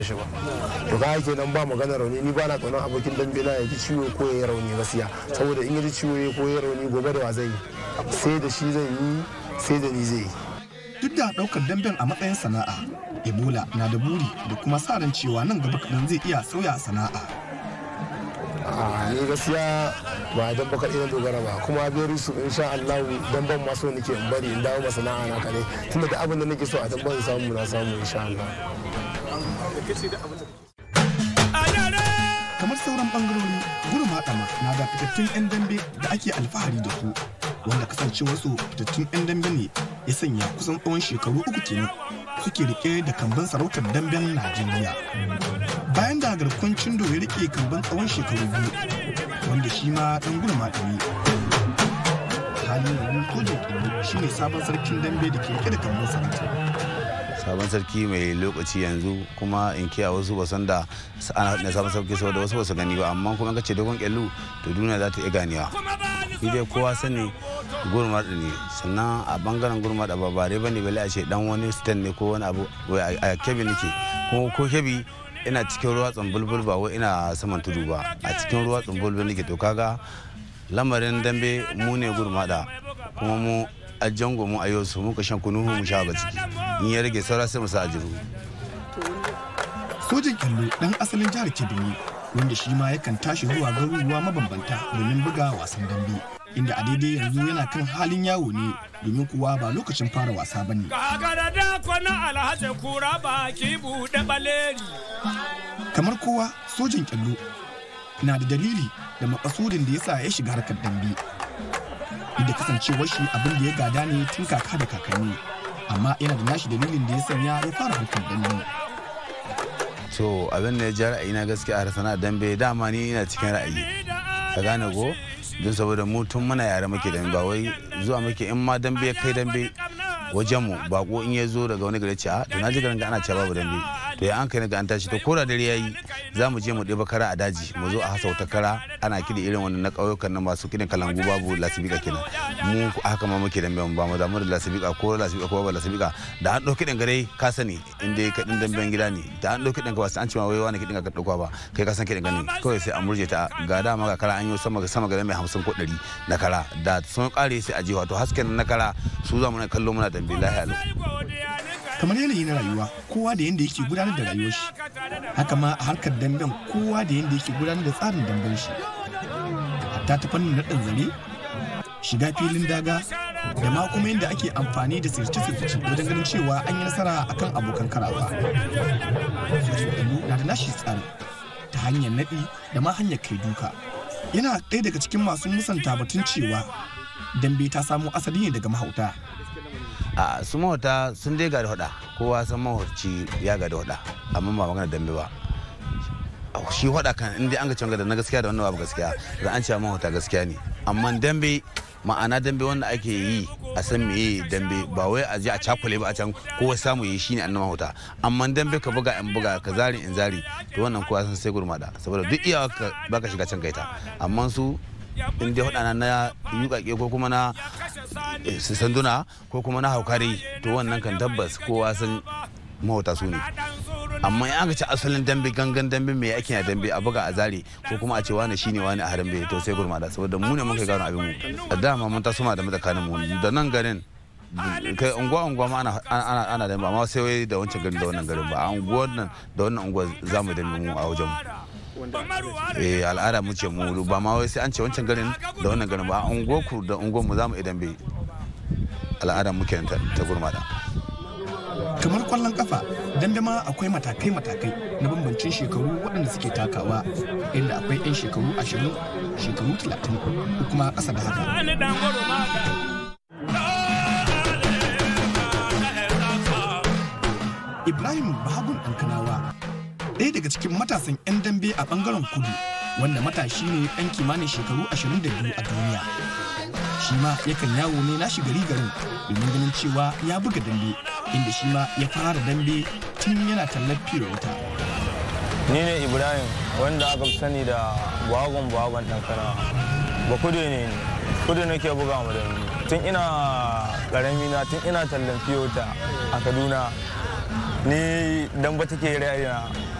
shi ba to ga yake nan ba magana rauni ni ba na tsoron abokin dambe na ya ji ciwo ko ya yi rauni gaskiya saboda in ya ji ciwo ko ya yi rauni gobe da wa zai yi sai da shi zai yi sai da ni zai yi duk da daukar damben a matsayin sana'a ebola na da buri da kuma sa ran cewa nan gaba kaɗan zai iya sauya sana'a a ni gaskiya ba dan baka ina dogara ba kuma beri su insha Allah dan ban maso nake in bari in dawo masana'a na kare tunda da abin da nake so a dan ban samu na samu insha Allah kamar sauran bangarori gurin maɗama na da fitattun 'yan dambe da ake alfahari da su wanda kasancewarsu fitattun 'yan dambe ne ya sanya kusan tsawon shekaru uku kenan suke rike da kamban sarautar damben najeriya bayan da garkon cindo ya rike kamban tsawon shekaru biyu wanda shi ma dan gurin maɗami halin yanzu kojin kiri shine sabon sarkin dambe da ke rike da kamban sarautar sabon sarki mai lokaci yanzu kuma in kiya wasu ba san da ana na sabon sarki saboda wasu ba su gani ba amma kuma ka ce dogon kyallu to duniya za ta iya ganewa shi dai kowa sani gurmar ne sannan a bangaren gurmar da babare ba ne bale a ce dan wani stand ne ko wani abu a kebi nake ko ko kebi ina cikin ruwa tsumbulbul ba wai ina saman tudu ba a cikin ruwa tsumbulbul nake to kaga lamarin dambe mu ne gurmada kuma mu a jango mu a yau su muka shan kunu mu sha ba ciki in ya rage saura sai mu sa ajiru sojin kyallo dan asalin jihar kebbi ne wanda shi ma yakan tashi zuwa garuruwa mabambanta domin buga wasan dambe inda a daidai yanzu yana kan halin yawo ne domin kuwa ba lokacin fara wasa ba ne kamar kowa sojin kyallo na da dalili da makasudin da yasa ya shiga harkar dambe da kasancewar shi abin da ya gada ne tun kaka da kakanni amma yana da nashi dalilin da ya sanya ya fara harkar dambe so abin da ya ja ra'ayi na gaskiya a sana dambe dama ni ina cikin ra'ayi ka gane ko don saboda mu tun muna yare muke dambe ba wai zuwa muke in ma dambe ya kai dambe wajen mu bako in ya zo daga wani gari ce a to na ji garin ga ana cewa babu dambe to ya an kai ga an tashi to ko da dare yayi za mu je mu ɗeba kara a daji mu zo a hasa wata kara ana kiɗi irin wannan na ƙauyukan nan masu kiɗin kalangu babu lasibika kenan mu haka ma muke dambe ba mu damu da lasibika ko lasibika ko ba lasibika da an ɗauki ɗin gare ka sani in dai kaɗin damben gida ne da an ɗauki ɗin ka ba an ce ma wai wani kiɗin ka ɗauka ba kai ka san kiɗin gani kawai sai a murje ta ga dama ga kara an yi sama sama ga mai hamsin ko ɗari na kara da sun ƙare sai a je wato hasken na kara su za mu na kallo muna dambe lahiya kamar yanayi na rayuwa kowa da yanda yake gudanar da rayuwar shi haka ma a harkar damben kowa da yanda yake gudanar da tsarin damben shi hatta ta fannin naɗin zare shiga filin daga da ma kuma yadda ake amfani da sirce-sirce wajen ganin cewa an yi nasara akan abokan karawa sojin na da nashi tsarin ta hanyar naɗi da ma hanyar kai duka yana ɗaya daga cikin masu musanta batun cewa dambe ta samo asali ne daga mahauta a su mahauta sun dai gada hada kowa san mahauci ya gada hada amma ba magana dambe ba shi hada kan inda an ga can da na gaskiya da wannan babu gaskiya da an cewa mahauta gaskiya ne amma dambe ma'ana dambe wanda ake yi a san meye dambe ba wai a je a cakule ba a can kowa samu yi shine annan mahauta amma dambe ka buga in buga ka zari in zari to wannan kowa san sai gurmada saboda duk iyawa ka baka shiga can kaita amma su in dai hudana na yukake ko kuma na sanduna ko kuma na haukari to wannan kan tabbas kowa san mahauta su ne amma in aka ci asalin dambe gangan dambe mai ake na dambe a buga a zare ko kuma a ce wani shine wani a harambe to sai gurmada saboda mu ne mun kai gano abin mu a dama mun taso ma da mutakanin mu da nan garin kai unguwa unguwa ma ana ana ana dambe amma sai wai da wancan garin da wannan garin ba a unguwar nan da wannan unguwa za mu dambe mu a wajen mu eh al'ada mu ce mu ba ma wai sai an ce wancan garin da wannan garin ba a unguwar ku da unguwar mu za mu idan bai al'ada muke ta gurmada kamar kwallon kafa dandama akwai matakai-matakai na bambancin shekaru waɗanda suke takawa inda akwai 'yan shekaru ashirin shekaru talatin ko kuma ƙasa da haka ibrahim bahagun ɗankanawa ɗaya daga cikin matasan 'yan dambe a ɓangaren kudu wanda matashi ne ɗan kimanin shekaru 22 a duniya shi ma yakan yawo ne na gari garin domin ganin cewa ya buga dambe inda shi ma ya fara dambe tun yana tallar wuta. ni ne ibrahim wanda aka fi sani da bagon bagon ɗankana ba kudu ne kudu nake buga mu dambe tun ina ƙarami na tun ina tallan fiyota a kaduna ni dan ba take raina